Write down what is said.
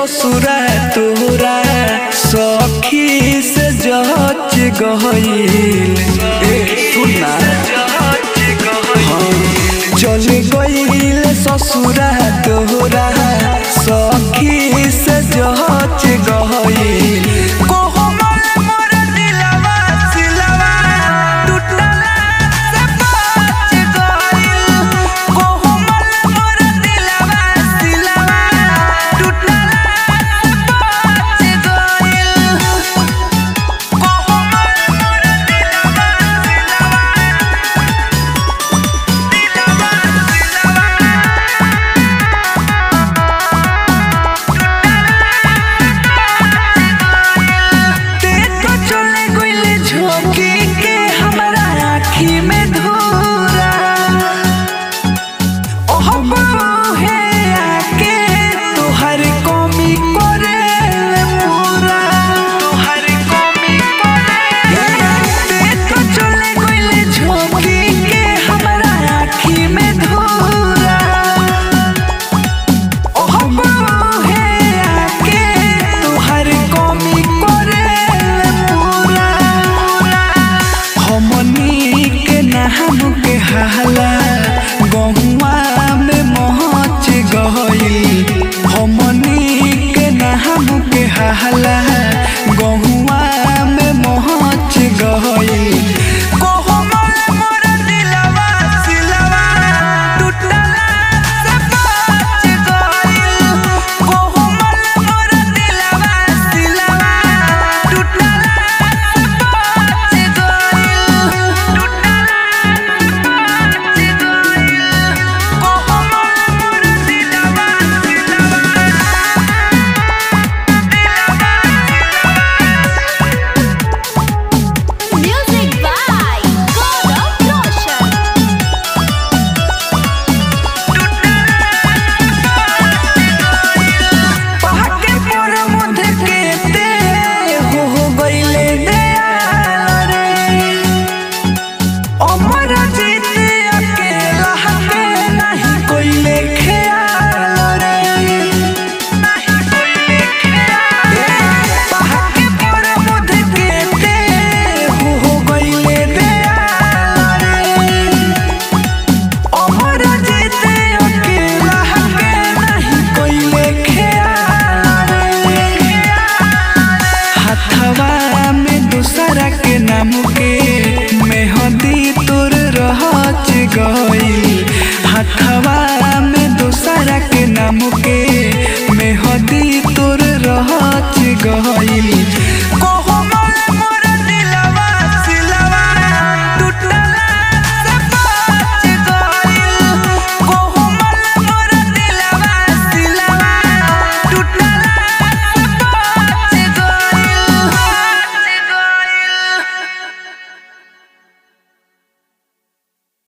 ससुरा तोरा सखी से जच गईल ए सुना हाँ, चल गईल ससुरा तोरा सखी से जच गईल कोहमल मोर दिलवा सिलवा टूटला से बच गईल कोहमल मोर दिलवा सिलवा टूटला से बच गईल कोहमल मोर दिलवा सिलवा दिलवा ते तो चले गइले झोंकी के हमरा आँखी में धूरा ओह बहे आके तोहर कमी करे पूरा तोहर कमी करे ते तो चले गइले झोंकी के हमरा आँखी में धूरा ओह बहे आके तोहर कमी करे पूरा हमनी के नाम के हाला गहुआ में महच गईल हमनी के नाम के हाला गहुआ में महच गईल कोहमल मोर दिलवा सिलवा टूटला से बच गईल कोहमल मोर दिलवा सिलवा टूटला से बच गईल टूटला से गईल कोहमल मोर दिलवा Music by Gaurav Roshan. पहाके पर मुध के ते हो हो गइले दयाल रे अमर जीत अकेला हके नहीं कोइले ख्याल रे नहीं कोइले ख्याल पहाके पर मुध के ते हो हो गइले दयाल रे अमर जीते अकेला हके नहीं कोइले ख्याल रे हथवा में दूसरा के नाम के मेहंदी तोर रहच गईल हथवा में दूसरा के नाम के मेहंदी तोर रहच गईल